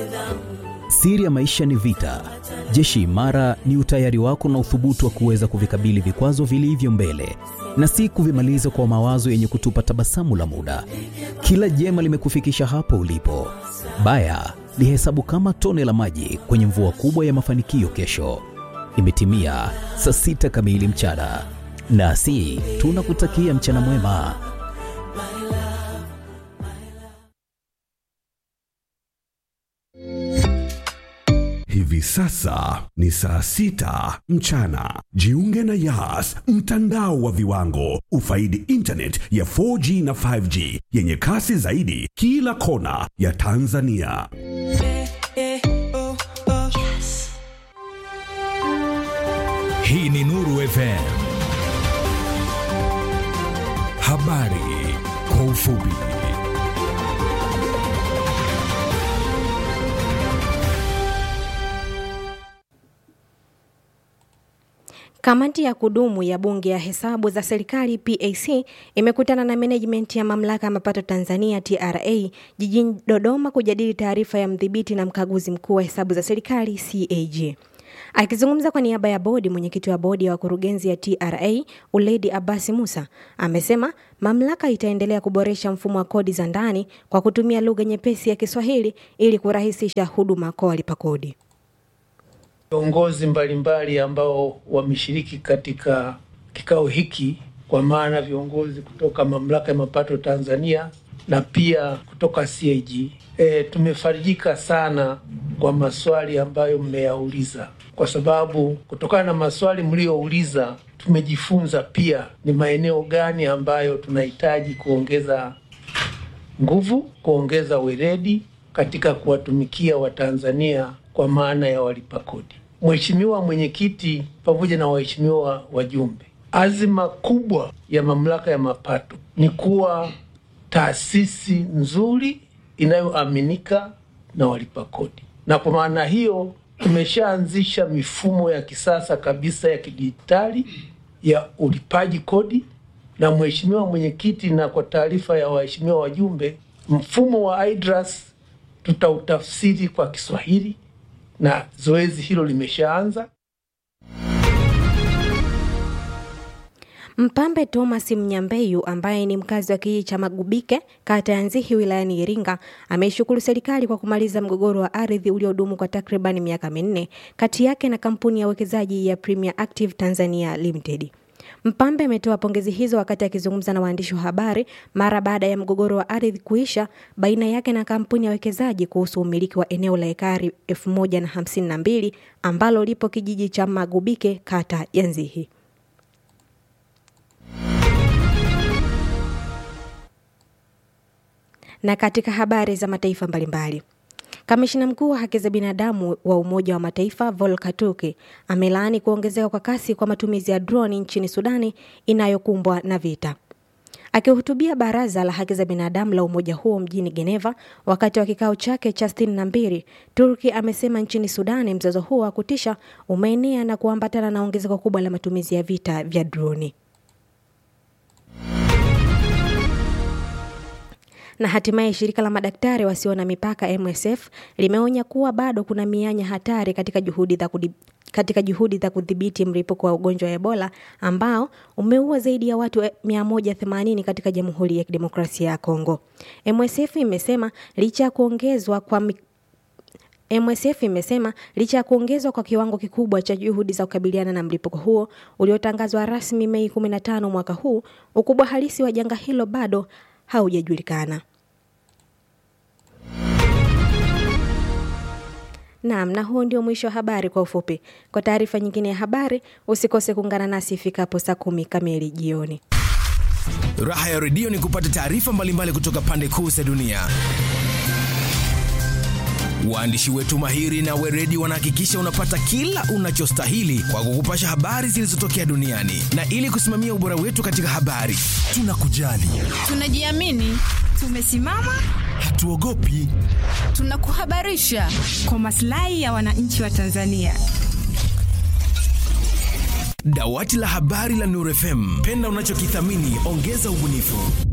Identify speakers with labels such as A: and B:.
A: Siri ya maisha ni vita. Jeshi imara ni utayari wako na uthubutu wa kuweza kuvikabili vikwazo vilivyo mbele na si kuvimaliza kwa mawazo yenye kutupa tabasamu la muda. Kila jema limekufikisha hapo ulipo. Baya lihesabu kama tone la maji kwenye mvua kubwa ya mafanikio kesho. Imetimia saa sita kamili mchana, nasi tunakutakia mchana mwema.
B: Hivi sasa ni saa sita mchana. Jiunge na Yas, mtandao wa viwango. Ufaidi internet ya 4G na 5G yenye kasi zaidi kila kona ya Tanzania.
C: Hii ni Nuru FM. Habari kwa ufupi.
D: Kamati ya kudumu ya Bunge ya Hesabu za Serikali PAC imekutana na management ya Mamlaka ya Mapato Tanzania TRA jijini Dodoma kujadili taarifa ya mdhibiti na mkaguzi mkuu wa hesabu za serikali CAG. Akizungumza kwa niaba ya bodi, mwenyekiti wa bodi ya wakurugenzi ya TRA Uledi Abasi Musa amesema mamlaka itaendelea kuboresha mfumo wa kodi za ndani kwa kutumia lugha nyepesi ya Kiswahili ili kurahisisha huduma kwa walipa kodi.
E: Viongozi mbalimbali ambao wameshiriki katika kikao hiki, kwa maana viongozi kutoka mamlaka ya mapato Tanzania na pia kutoka CAG. E, tumefarijika sana kwa maswali ambayo mmeyauliza, kwa sababu kutokana na maswali mliyouliza tumejifunza pia ni maeneo gani ambayo tunahitaji kuongeza nguvu, kuongeza weledi katika kuwatumikia Watanzania kwa maana ya walipa kodi. Mheshimiwa Mwenyekiti pamoja na waheshimiwa wajumbe, azima kubwa ya mamlaka ya mapato ni kuwa taasisi nzuri inayoaminika na walipa kodi, na kwa maana hiyo tumeshaanzisha mifumo ya kisasa kabisa ya kidijitali ya ulipaji kodi. Na Mheshimiwa Mwenyekiti, na kwa taarifa ya waheshimiwa wajumbe, mfumo wa IDRAS tutautafsiri kwa Kiswahili na zoezi hilo limeshaanza.
D: Mpambe Thomas Mnyambeyu ambaye ni mkazi wa kijiji cha Magubike kata ya Nzihi wilayani Iringa ameishukuru serikali kwa kumaliza mgogoro wa ardhi uliodumu kwa takriban miaka minne kati yake na kampuni ya uwekezaji ya Premier Active Tanzania Limited. Mpambe ametoa pongezi hizo wakati akizungumza na waandishi wa habari mara baada ya mgogoro wa ardhi kuisha baina yake na kampuni ya wekezaji kuhusu umiliki wa eneo la ekari 1052 ambalo lipo kijiji cha Magubike kata ya Nzihi. Na katika habari za mataifa mbalimbali Kamishina mkuu wa haki za binadamu wa Umoja wa Mataifa Volker Turk amelaani kuongezeka kwa kasi kwa matumizi ya droni nchini Sudani inayokumbwa na vita. Akihutubia baraza la haki za binadamu la umoja huo mjini Geneva wakati wa kikao chake cha sitini na mbili, Turki amesema nchini Sudani mzozo huo wa kutisha umeenea na kuambatana na ongezeko kubwa la matumizi ya vita vya droni. na hatimaye shirika la madaktari wasio na mipaka MSF limeonya kuwa bado kuna mianya hatari katika juhudi za kudib katika juhudi za kudhibiti mlipuko wa ugonjwa wa Ebola ambao umeua zaidi ya watu 180 katika Jamhuri ya Kidemokrasia ya Kongo. MSF imesema licha ya kuongezwa kwa mi... MSF imesema licha ya kuongezwa kwa kiwango kikubwa cha juhudi za kukabiliana na mlipuko huo uliotangazwa rasmi Mei 15 mwaka huu, ukubwa halisi wa janga hilo bado haujajulikana. Naam, na huo ndio mwisho wa habari kwa ufupi. Kwa taarifa nyingine ya habari, usikose kuungana nasi ifikapo saa kumi kamili jioni.
C: Raha ya redio ni kupata taarifa mbalimbali kutoka pande kuu za dunia. Waandishi wetu mahiri na weredi wanahakikisha unapata kila unachostahili kwa kukupasha habari zilizotokea duniani, na ili kusimamia ubora wetu katika habari, tunakujali,
F: tunajiamini, tumesimama,
C: hatuogopi,
F: tunakuhabarisha kwa maslahi ya wananchi wa Tanzania.
C: Dawati la habari la Nuru FM, penda unachokithamini, ongeza ubunifu.